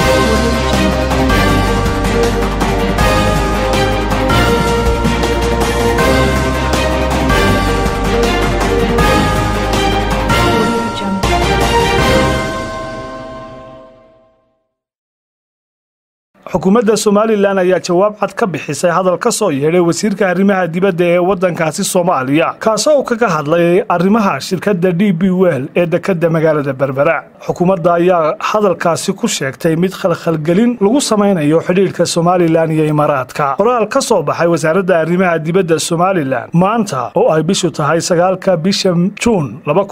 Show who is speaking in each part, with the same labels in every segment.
Speaker 1: xukuumadda somalilan ayaa jawaab cad ka bixisay hadal ka soo yeedhay wasiirka arrimaha dibadda ee waddankaasi soomaaliya kaasoo uu kaga hadlay arrimaha shirkadda d b wel ee dekedda magaalada berbera xukuumadda ayaa hadalkaasi ku sheegtay mid khalkhalgelin lagu samaynayo xidhiidhka somalilan iyo imaaraadka qoraal ka soo baxay wasaaradda arrimaha dibadda somalilan maanta oo ay bishu tahay sagaalka bisha juun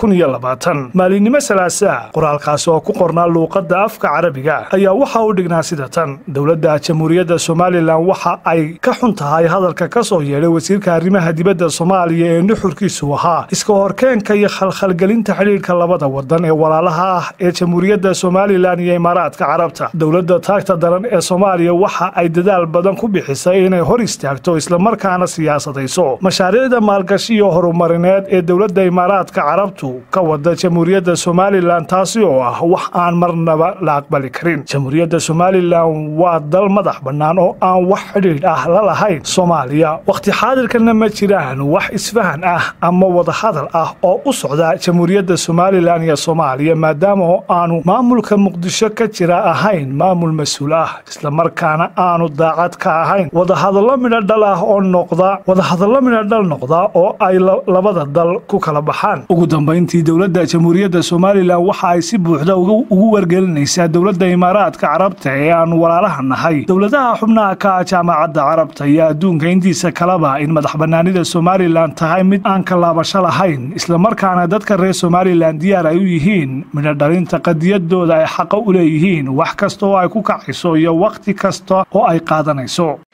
Speaker 1: maalinimo salaasaa qoraalkaasi oo ku qornaa luuqadda afka carabiga ayaa waxa u dhignaa sida tan dowladda jamhuuriyadda somalilan waxa ay ka xun tahay hadalka ka soo yeedhay wasiirka arrimaha dibadda soomaaliya ee nuxurkiisu ahaa iska horkeenka iyo khalkhalgelinta xidhiidhka labada wadan ee walaalaha ah ee jamhuuriyadda somalilan iyo imaaraadka carabta dowladda taagta daran ee soomaaliya waxa ay dadaal badan ku bixisay inay hor istaagto islamarkaana siyaasadayso mashaariicda maalgashi iyo horumarineed ee dowladda imaaraadka carabtu ka wada jamhuuriyadda somalilan taasi oo ah wax aan marnaba la aqbali karin jamhuuriyadda somalilan waa dal madax bannaan oo aan wax xidhiidh ah la lahayn soomaaliya wakhti xaadirkana ma jiraan wax isfahan ah ama wadahadal ah oo u socda jamhuuriyadda somalilan iyo soomaaliya maadaama oo aanu maamulka muqdisho ka jira ahayn maamul mas-uul ah islamarkaana aanu daacad ka ahayn wadahadallo midho dhal ah oo noqda wadahadallo midho dhal noqda oo ay labada dal ku kala baxaan ugu dambayntii dowladda jamhuuriyadda somalilan waxa ay si buuxda ugu wargelinaysaa dowladda imaaraadka carabta ee aanu walaalaha nahay dowladaha xubnaha ka ah jaamacadda carabta iyo adduunka intiisa kaleba in madax bannaanida somalilan tahay mid aan ka laabasho lahayn islamarkaana dadka reer somalilan diyaar ay u yihiin midho dhalinta qadiyadooda ay xaqa u leeyihiin wax kasta oo ay ku kacayso iyo wakhti kasta oo ay qaadanayso